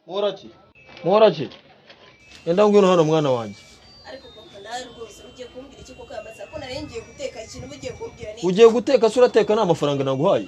moraki moraki yenda ngwino hano mwana wanjye ariko papa nawe rwose ugiye kumbwira iki kuko yamaze ko nari ngiye guteka ikintu mugiye kumbwira ni ugiye guteka se urateka nta mafaranga naguhaye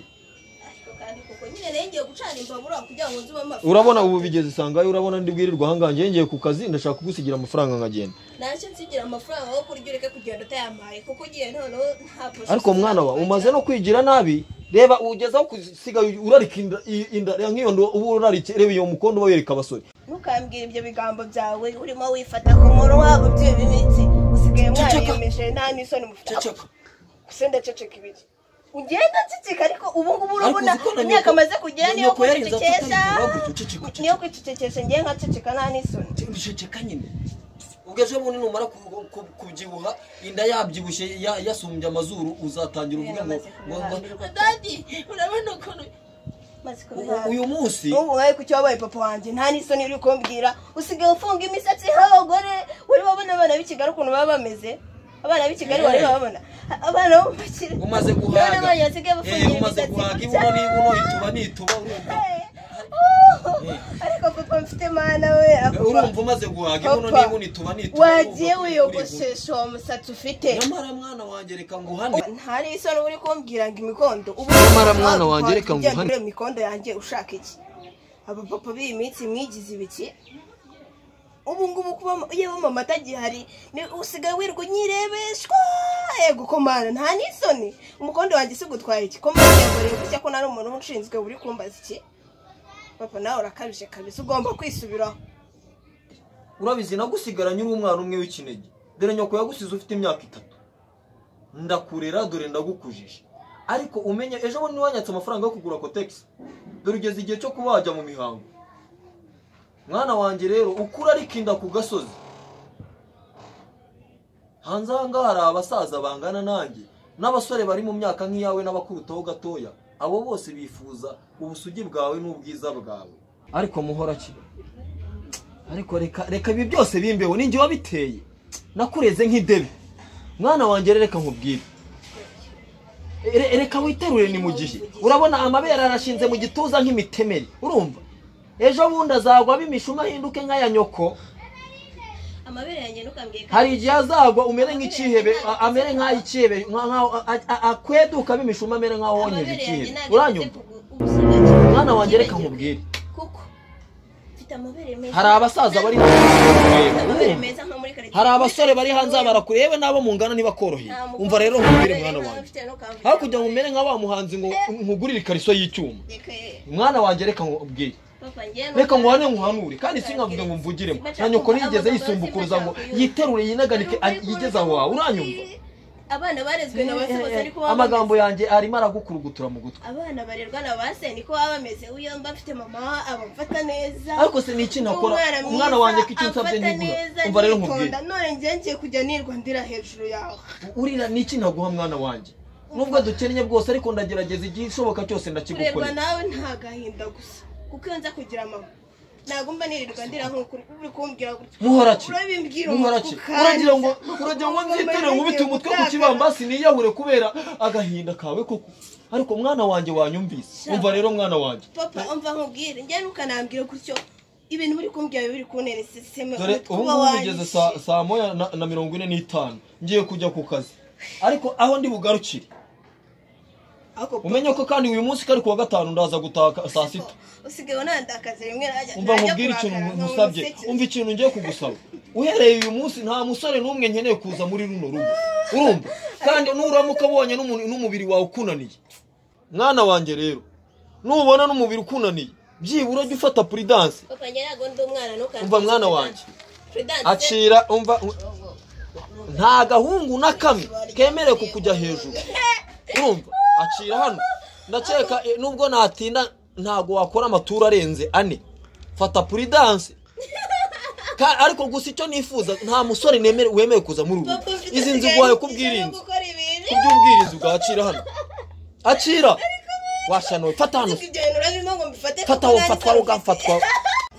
ariko kandi kuko nyine nari ngiye gucana imbabura kugira ngo nzume amafi urabona ubu bigeze isangayo urabona ndi bwirirwa ahangahange ngiye ku kazi ndashaka kugusigira amafaranga nkagenda ntacyo nsigira amafaranga yo kurya ureke kugenda utayamaye kuko ugiye noneho ntabwo ariko mwana wa umaze no kwigira nabi reba ugezaho kusiga urarika inda- i- inda reba nk'iyo ndo uba urarike reba iyo mukondo uba wereka abasore ntukambwire ibyo bigambo byawe urimo wifata ku muntu wabo by'iyo bimitsi usigaye mwariyemeje nta n'isoni mufite usenda ceceka ibiki ugenda nsicika ariko ubu ngubu urabona imyaka amaze kugera niyo kwicecekesha niyo kwicecekesha ngewe nkaceceka nta n'isoni ndisheceka nyine ubwo bunini numara ku- ku- kubyibuha inda yabyibushye ya- yasumbye amazuru uzatangira uvuga ngo ngo- ngo- dadi urabona ukuntu maze u- kubihana uyu munsi n'ubu wabaye ku cyo wabaye papa wanjye nta n'isoni uri kumbwira usigaye ufunga imisatsi nk'abagore uri babona abana b'i kigali ukuntu baba bameze abana b'i kigali wari bababona abana bo mu bakire umaze none guhaga abana basigaye Eh, bafungira umaze imisatsi guhaga gutya. ibuno n'ibuno ituba n'ituba urumva Eh, oh, ariko papa mfite mana we Eh, akuba urumva umaze guhaga ibuno Papa, n'ibuno ituba n'ituba wagiye urumva wiyogoshesha uwo musatsi ufite nyamara mwana wanjye reka nguhane nta n'isoni uba uri kumbwira ngo imikondo ubu Nyamara mwana wanjye, reka Ujya nguhane. muri iyo mikondo yanjye ushaka iki aba papa b'iyi minsi mwigize ibiki ubu ngubu kuba yewe mama atagihari ni usigaye wirirwa unyirebeshwa yego komana nta n'isoni umukondo wanjye si gutwara iki komana yego reba icyo ko nari umuntu uba ushinzwe uri kumbaza iki papa nawe urakabije kabisa ugomba kwisubiraho urabizi nagusigaranye uri umwana umwe w'ikinege dore nyoko yagusize ufite imyaka itatu ndakurera dore ndagukujije ariko umenye ejo bundi wanyatse amafaranga yo kugura kotegisi dore ugeze igihe cyo kuba wajya mu mihango mwana wanjye rero ukura ariko inda ku gasozi hanze aha ngaha hari abasaza bangana nanjye n'abasore bari mu myaka nk'iyawe n'abakubitaho gatoya abo bose bifuza ubusugi bwawe n'ubwiza bwawe ariko muhora ki ariko reka reka ibi byose bimbeho ninjye wabiteye nakureze nk'idebe mwana wanjye reka nkubwire Re- reka witerure ni mu gihe urabona amabere arashinze mu gituza nk'imitemeri urumva ejo bundi azagwa b'imishuma ahinduke nk'aya nyoko amabere yanjye ntukambwiye ko- hari igihe azagwa umere nk'ikihebe a- amere nk'ay'ikihebe nka- nka- a- a- akweduka b'imishuma amere nk'aho wonkeje amabere yanjye ikihebe ntabwo afite uranyumva kugu- ubusugi. mwana wanjye reka nkubwire kuko mfite amabere meza hari abasaza bari Mfite amabere meza nka muri karitsiye. hari abasore bari hanze aha barakure yewe n'abo mungana ntibakoroheye Nta mukobwa umva rero ufite nkubwire amabere mwana meza wanjye mfite no kambwira. hakurya ngo umere nka wa muhanzi ngo nkugurire ikariso y'icyuma Reka ye, mwana wanjye reka nkubwire papa njye reka nubwo- nguhane nkuhanure kandi sinkavuga ngo mvugiremo na nyoko ntiyigeze yisumbukuruza ngo yiterure yinaganike a- yigeze aho wawe uranyumva abana barezwe na ba se bose ariko baba amagambo yanjye arimo aragukurugutura mu gutwi bameze- abana barerwa na ba se niko baba bameze uyo mba afite mama abafata neza ariko se ni iki nakora mwiza, umwana wanjye ko icyo nsabye afata ntiguha neza, umva rero nkubwire nitonda. none njye ngiye kujya nirwa ndira hejuru yawe urira ni iki naguha mwana wanjye nubwo dukennye bwose ariko ndagerageza igihe ishoboka cyose kurerwa ndakigukorera nawe nta gahinda gusa kuko iyo nza kugira mama nagomba nirirwa ndira nk'uko uri kumbwira gutya muhoraki urabimbwira muhoraki umufuka uragira ngo nza. uragira ngo Ugomba nzitere nirinde nkubite umutwe ku gutaka. kibambasi niyahure kubera agahinda kawe koko ariko mwana wanjye wanyumvise Sha. umva rero mwana wanjye papa umva nkubwire njye ntukanambwire gutyo ibintu biri kumbwira biba biri kunera sisiteme dore ubu ngubu bigeze saa- saa moya na- na mirongo ine n'itanu ngiye kujya ku kazi ariko aho ndi bugarukire umenye ko kandi uyu munsi kari kuwa gatanu ndaza gutaha saa sita usigaye unandakaza rimwe najya umva najya nkubwire ikintu kurakara nka ngusabye umuseke. umva ikintu ngiye kugusaba uhereye uyu munsi nta musore n'umwe nkeneye kuza muri runo rugo urumva kandi nuramuka abonye n'umu- n'umubiri wawe ukunaniye mwana wanjye rero nubona n'umubiri ukunaniye byibura jya ufata puridanse papa njye ntabwo ndi umwana ntukanambwire umva mwana wanjye acira umva nta gahungu na kamwe kemerewe kukujya hejuru urumva acira hano ndakeka eh, nubwo natinda ntabwo wakora amaturu arenze ane fata puridanse Ka- ariko gusa icyo nifuza nta musore nemere- wemewe kuza muri ubu Papa, mfite izi nzu usigaye guhaye n'ikibazo kubwirinzi gukora ibintu kuby'ubwirinzi bwa acira hano acira washanowe fata hano Ariko ibyo bintu urabimo ngo mbifate kuko fataho nari fatwaho ntabifite. ugafatwaho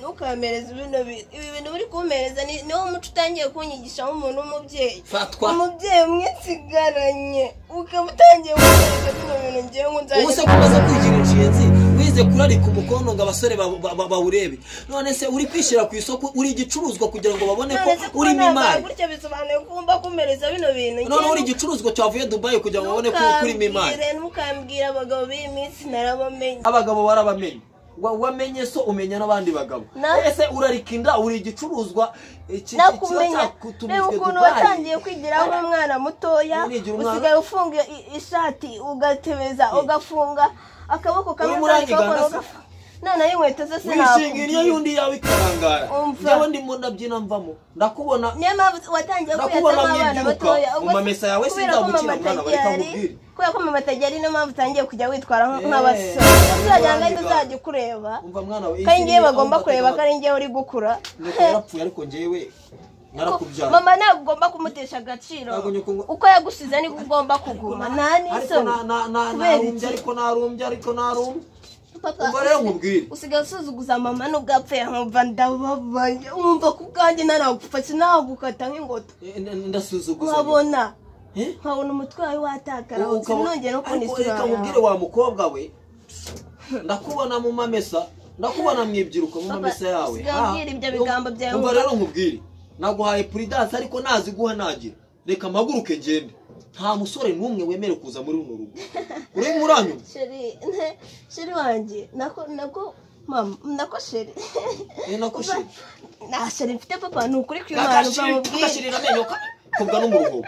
ntukamereze ibintu bi- ibi bintu uri kumpereza ni niwo muco utangiye kunyigisha nk'umuntu w'umubyeyi fatwa umubyeyi umwe nsigaranye ukaba utangiye kumwereka bino bintu ngewe ngo nzajya ubu se kumaze kwigira inshinzi wize ugiye kurarika umukono ngo abasore ba- ba- ba- bawurebe none se uri kwishyira ku isoko uri igicuruzwa kugira ngo babone ko none se kuba urimo nabara imari gutya bisobanuye ko wumva kumereza bino bintu none Njye uri igicuruzwa cyavuye dubayi kugira ngo babone ko urimo imari ntukambwire ntukambwire abagabo b'iyi minsi narabamenye abagabo barabamenye Wa- wamenye so umenya n'abandi bagabo Na- ese urarika inda uri igicuruzwa iki- iki- kiba nakumenya reba cyakutumijwe ukuntu Dubai. watangiye kwigiraho nk'umwana mutoya Nigira umwana- usigaye ufunga i- ishati ugatebeza ugafunga akaboko kamwe Urimo kandi uranyigana akaboko se? ugaf- noneho inkweto ze wishinga indyo sinakubwira y'undi yawe ikarangara Umva. njyewe ndimo ndabyina mvamo ndakubona niyo mpamvu watangiye Ndakubona kuyazamo abana mwibyiruka, batoya mu mamesa yawe kubera ko sinzabukira mama umwana bareka atagihari- nkubwire. kubera ko mama atagihari niyo mpamvu utangiye kujya witwara nk- Eh, nk'abasore uzajya ngo uzajya ukureba umva mwana we ko ari ngewe izindi bagomba aho kureba ko mbatega- ari ngewe uri gukura Nyoko yarapfuye ariko njyewe narakubyaye mama ntabwo ugomba kumutesha agaciro Ntabwo nyoko ngo- uko yagusize niko ugomba kuguma nta ariko n'isoni na- na- na- kubera narumbye iki? ariko narumbye ariko narumbye Papa, ubwo rero nkubwire usigaye usuzuguza mama nubwo apfuye nkumva ndababaye wumva ku bwanjye ntanagufashe nagukata nk'ingoto Eh, n- ndasuzuguza nkabona Eh? nkabona umutwe wawe watakara Ubu ukaba- nongera no kubona ariko isura reka nkubwire yawe wa mukobwa we ndakubona mu mamesa ndakubona mu ibyiruko mu Papa, mamesa yawe usigaye Ah, umbwira ibyo um- bigambo byawe, umva umva. rero nkubwire naguhaye puridanse ariko nazi guha nagira reka mpaguruke ngende nta musore n'umwe wemere kuza muri runo rugo urimo uranyuma sheri ne- sheri wanjye nako nako mama nako sheri Eh, nako sheri. nta sheri mfite papa ni ukuri kw'imana uva Agashiri- mu bwire agashirira amenyo ka- kubwa no mu ruhobo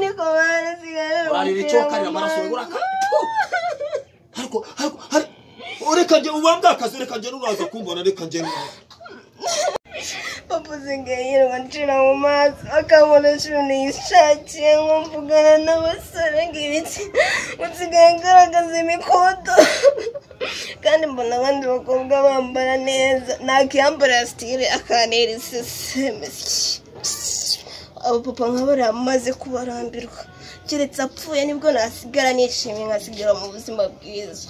niko mwana usigaye warira wibwira icyo karira mama. amaraso uraka ariko ariko hari ureka njye ubambwa akazi reka njye nuraza kumbona reka njye nuraza papa usigaye yirirwa ncira mu maso akabona shuri yishakiye nko mvugana n'abasore ngo ibiki usigaye agaragaza imikoto kandi mbona abandi bakobwa bambara neza nakiyambara ya sitire akanera iseseme abapapa nk'abariya amaze kubarambirwa keretse apfuye nibwo nasigara nishimye nkasigara mu buzima bwiza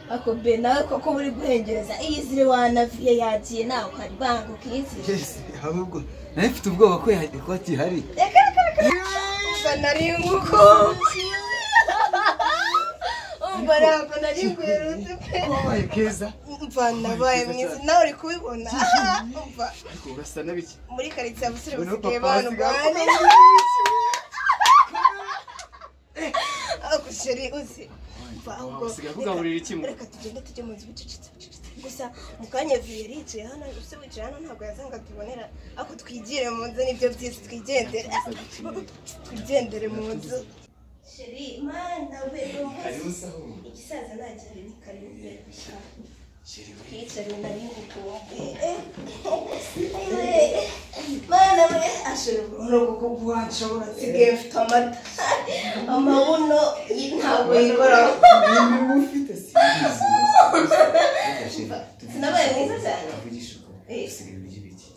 ako be nawe koko buri guhengereza iyi ziri wanaviye yagiye nawe ukari banga ukizira ahubwo nari mfite ubwoba ko ya- ko atihari reka reka reka umva nari inkuko umva ntabwo nari ngwerutse pe wabaye keza umva nabaye mwiza nawe uri kubibona umva ariko urasa n'abiki muri karitsiye abasore Noneho basigaye papa banubane asigaye ako sheri uzi umva ahubwo usigaye akugaburira iki mu- reka tugende tujye mu nzu bucecetse bucecetse gusa mu kanya viye aricaye hano use wicaye hano ntabwo yazanga tubonera ako twigire mu nzu nibyo byiza twigendere twigendere mu nzu sheri mana we hariho usahura igisaza nagire ni karindwi sheri we twicare nari ngukumbuye mana we ashobora kukuguha nshobora nsigaye mfite amata amabuno y- ntabwo yigoramo niba ufite sinzi Reka sheri sinabaye mwiza cyane tuvugishe ukuri Eh. usigaye ugira iki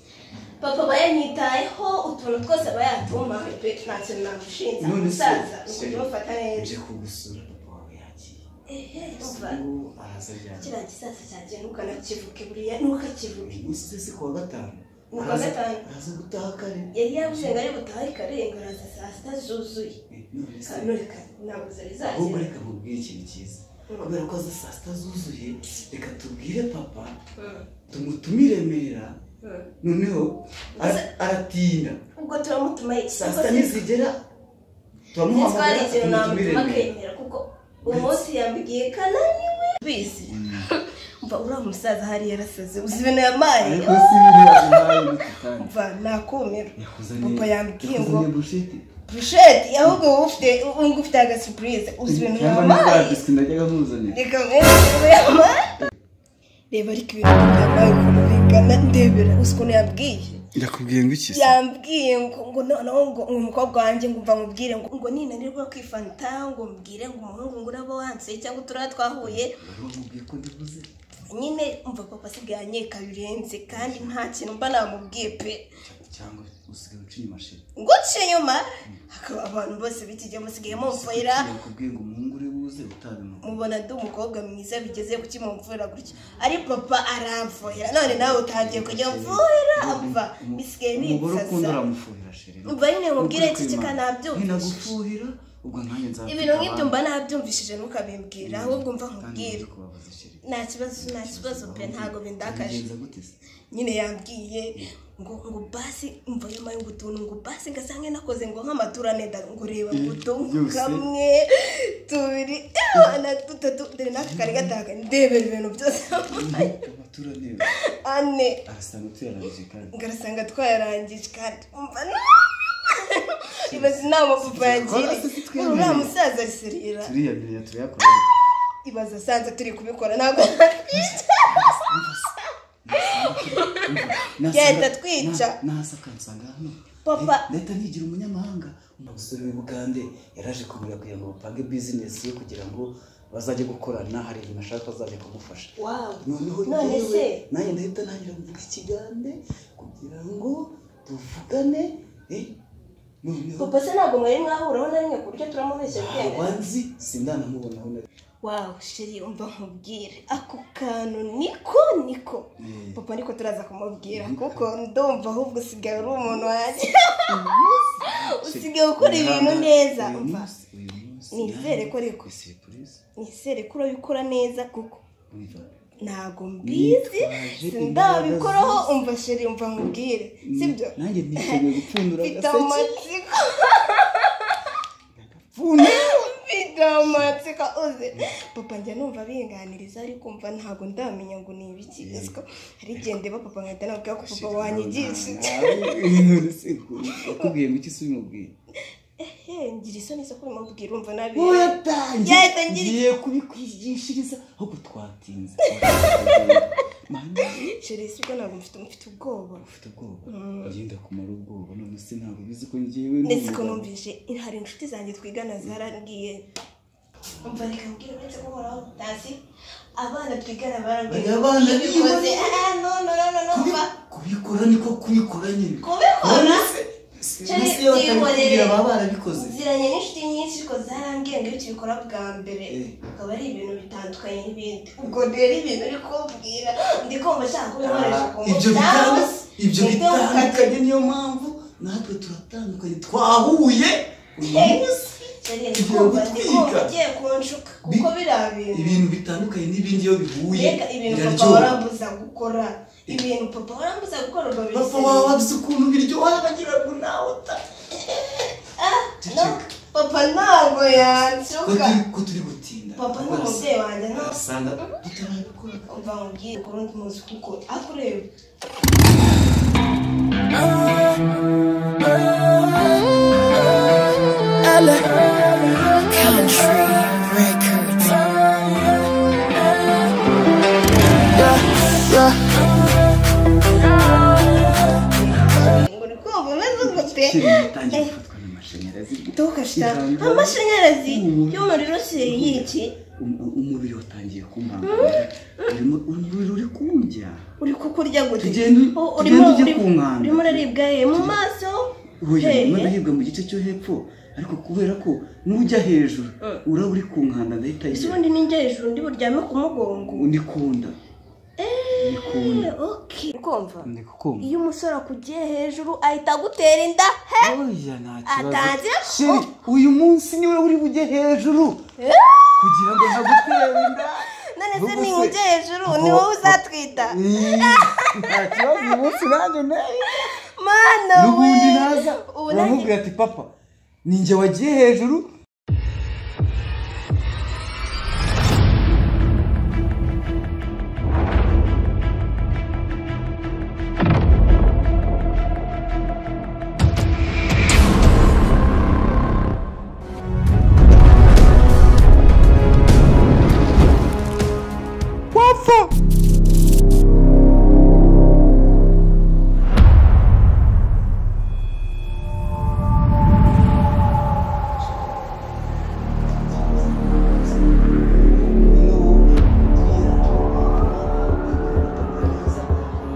papa aba yanyitayeho utuntu twose aba yatumpaye pe nta kintu namushinza none se umusaza ni sheri ukujya umufata neza uje kugusura papa wawe yagiye ehe ubu umva araza ryari kiriya gisaza cyanjye ntukanakivuge buriya ntukakivuge usibye si kuwa gatanu Ni kuwa Araza- gatanu. araza gutaha kare yari yavuze ngo ari butahe karenga araza saa sita zuzuye Eh, none se none reka ntabwo zari ahubwo zagera reka nkubwire ikintu cyiza kubera ko aza saa sita zuzuye reka tubwire papa Mm, tumutume i remera mm. noneho ara- aratinda ubwo turamutuma saa sita nizigera ntitwari ikintu turamuhamagara tumutumire namutuma remera akemera kuko umunsi yambwiye kananiwe bizi mva uriya musaza hari yarasaze uzi ibintu yampaye ariko si biriya bihaye bitutanye mva nakumira yakuzaniye papa yambwiye ngo yakuzaniye burusheti burusheti ahubwo wowe ufite wowe ngo ufite agasupurize uzi ibintu cyangwa yampaye n'izaba biswi najyaga nkuzanira reka mwese ibintu yampaye reba ariko ibintu byambaye ukuntu bingana ndebera uzi ukuntu yambwiye ndakubwiye ngo iki se yambwiye ngo ngo noneho ngo ngo umukobwa wanjye ngo mva mubwire ngo ngo ninanirwa kwifanta ngo mbwire ngo umuhungu ngo uraba wansuye cyangwa uturaba twahuye wari wamubwiye ko ndibuze nyine umva papa asigaye anyeka birenze kandi nta kintu mba namubwiye pe cyangwa usigaye uca inyuma sheri guca inyuma hakaba abantu bose bitigiye musigaye mumvura kubwiye ngo umuhungu uri buze utabimuha mubona ndi umukobwa mwiza bigeze ku kimumvura gutya ari papa aramvura none nawe utangiye kujya mvura apfa bisigaye umugore ukunda ninsasa uramufuhira sheri Umva nyine nkubwire iki Ukuri kwimana. kika nabyumvise. nkinagufuhira ubwo nkanjye nzakwita ibintu nk'ibyo mba abandi. nabyumvishije ntukabimbwira ahubwo mva kandi nkubwire nzi kubabaza sheri nta kibazo nta kibazo pe ntabwo bindakaje Bigenza gute se? nyine yambwiye ngo ngo basi mva nyuma y'ugutuntu ngo basi ngasange nakoze ngo nk'amaturane da- ngo reba ngo tungu byose. kamwe tubiri ewa, na dutatu dore n'aka kari gataka ndebera ibintu byose amaturane ane arasanga tuyarangije kandi ngarasanga twayarangije kandi umva no ibaze inama papa yagira Tubikora, se sitwemere. uriya musaza serira turiya biriya turayakora ibaza asanze turi kubikora ntabwo Genda twica. nasa kansanga hano Papa. Eh, leta ntigira umunyamahanga umusore w'i bugande yaraje kubura kugira ngo bapange bizinesi ye kugira ngo bazajye gukorana hari ibintu ashaka bazajya kumufasha noneho None rero se? nanjye ndahita ntangira kuvuga ikigande kugira ngo tuvugane eh, noneho papa se ntabwo mwari mwahuraho na rimwe ku buryo turamubeshya ubwenge abanzi sindanamubonaho na wawu sheri umva nkubwire ako kantu niko niko papa niko turaza kumubwira kuko ndumva ahubwo usigaye uri umuntu wanjye usigaye ukora ibintu neza umva nizere ko ariko nizere ko urabikora neza kuko ntabwo mbizi Nitwaje sindabikoraho imbaraga zose. umva sheri umva nkubwire sibyo nanjye niteguye gupfundura mfite agaseke amatsiko pfunwe mfite amatsiko uzi papa njya numva binganiriza ariko umva ntabwo ndamenya ngo ni ibiki bisiko hari igihe ndeba papa nkahita nabwira ko papa wanyigishije yakubwiye ngo iki se ubimubwiye ehe ngira isoni zo kubimubwira umva nabi Yahita yatangiye ngira- ngiye kubikwigishiriza ahubwo twatinze Mana, sheri sibwo ntabwo mfite mfite ubwoba ufite ubwoba ugenda kumara ubwoba none se ntabwo ubizi ko ngewe ndetse ko n'umugabo. numvise hari inshuti zanjye twigana zarambwiye umva reka mbwira uretse guhoraho tazi abana twigana barambwiye Bariya bana iyo ubikoze niba- ah, no no no no no umva Kubi- kubikora niko kubikora nyine kubikora Sheri, mbese iyo batabikubwira byihorere. baba barabikoze ziranye n'inshuti nyinshi ko zarambwiye ngo iyo tubikora bwa mbere Eh. akaba ari ibintu bitandukanye n'ibindi ubwo rero ibintu uri kumbwira ndi kumva ashaka kubikoresha ku ibyo muryango bitandukanye ibyo ndetse ukajya- bitandukanye niyo mpamvu natwe turatandukanye twahuye uyu munsi Sheri, ndi tugiye kumva ndi kumva gutwika. ugiye kunshuka kuko Bi- biriya bintu ibintu bitandukanye n'ibindi iyo bihuye mbega ibintu papa biraryoha warambuza gukora ibintu papa warambuza gukora ubwo papa bisenyera. wawe wabizi ukuntu biryoha bagira ngo nawe uta No, papa ntabwo ko yanshuka turi- ko turi gutinda papa ni umubyeyi wanjye no asanga tutarabikora umva nkubwire ukuri undi munsi kuko akureba uri kumva umeze gute kiri bitangiye gufatwa n'amashanyarazi tukashita Ijambo. amashanyarazi Mm. y'umuriro sheri yiki Um- umubiri watangiye kumpangara Urimo- umubiri uri kumbya uri kukurya gute Tugende- Oh, tugende urimo- ujye urimo- kunkanda. urimo uraribwa ye mu maso oya Hehe. urimo ndahibwa mu gice cyo hepfo ariko kubera ko n'ujya hejuru uraba uri ku nkanda ndahita ese yibera ubundi ninjye hejuru ndi buryame ku mugongo undi kunda ni kunda Eh, okay ukumva ndi kukumva iyo umusore akugiye hejuru ahita agutera inda he oya nta kibazo Atangira- sheri uyu munsi niwe uri bujye hejuru kugira ngo ntagutere inda none se Ubwo se- ninjye hejuru ni wowe uzatwita Ih, nta kibazo uyu munsi nanjye unteye mana we n'ubundi naza Ubu nanjye- uramubwira ati papa ni njye wagiye hejuru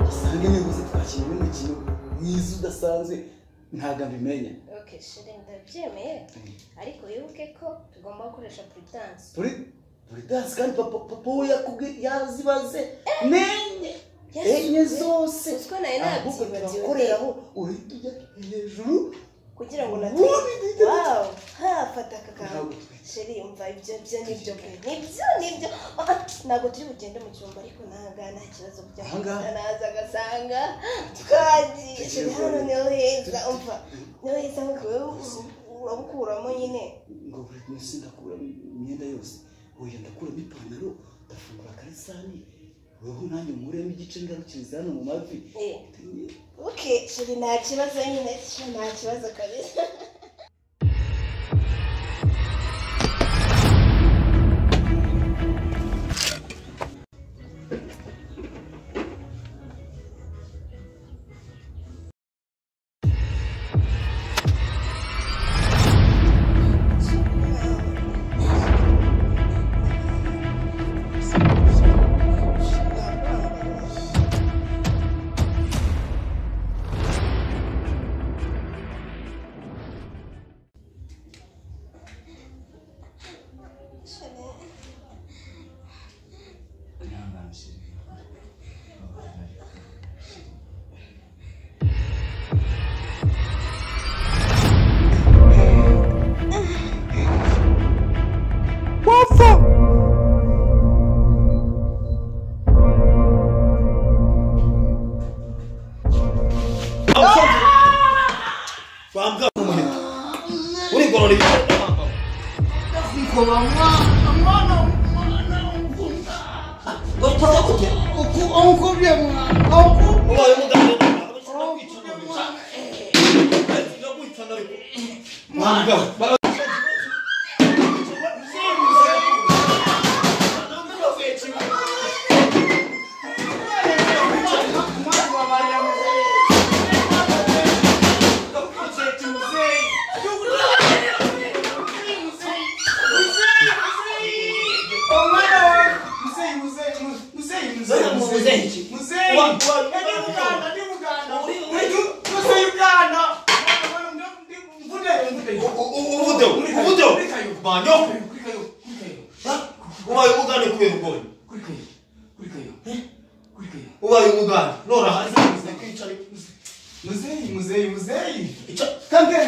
asanga nibuze twakina n'umukino mwiza udasa ok shere ndabyemeye ariko wibuke ko tugomba gukoresha puridanse turi turi danse kandi papa papa we yakubwiye yazibaze nenye enye zose Uziko nari ahubwo nabyibagiwe. turakoreraho uhita ujya hejuru kugira ngo na Ubundi ndetse- wow ha fata aka kantu Ntabwo twese- sheri umva ibyo byo nibyo pe nibyo nibyo Ah, ah, ntabwo turi bugende mu cyumba ariko ntahangaha nta kibazo kujya Aha ngaha? naza agasanga twagiye sheri hano niho heza umva niho heza nkuko urabukuramo nyine ngo buri wese ndakuramo imyenda yose oya ndakuramo ipantaro ndafungura akarisani wowe nanjye nkuremo igice ngarukiriza hano mu mavi Eh, ok sheri nta kibazo nyine sheri nta kibazo kabisa bambwa umuheto urigorora ibitaro ubaye umuganga ubaye umugande kubera ubwoba ubaye umugande nora hanze kwicara muzeyi muzeyi muzeyi Ica- kange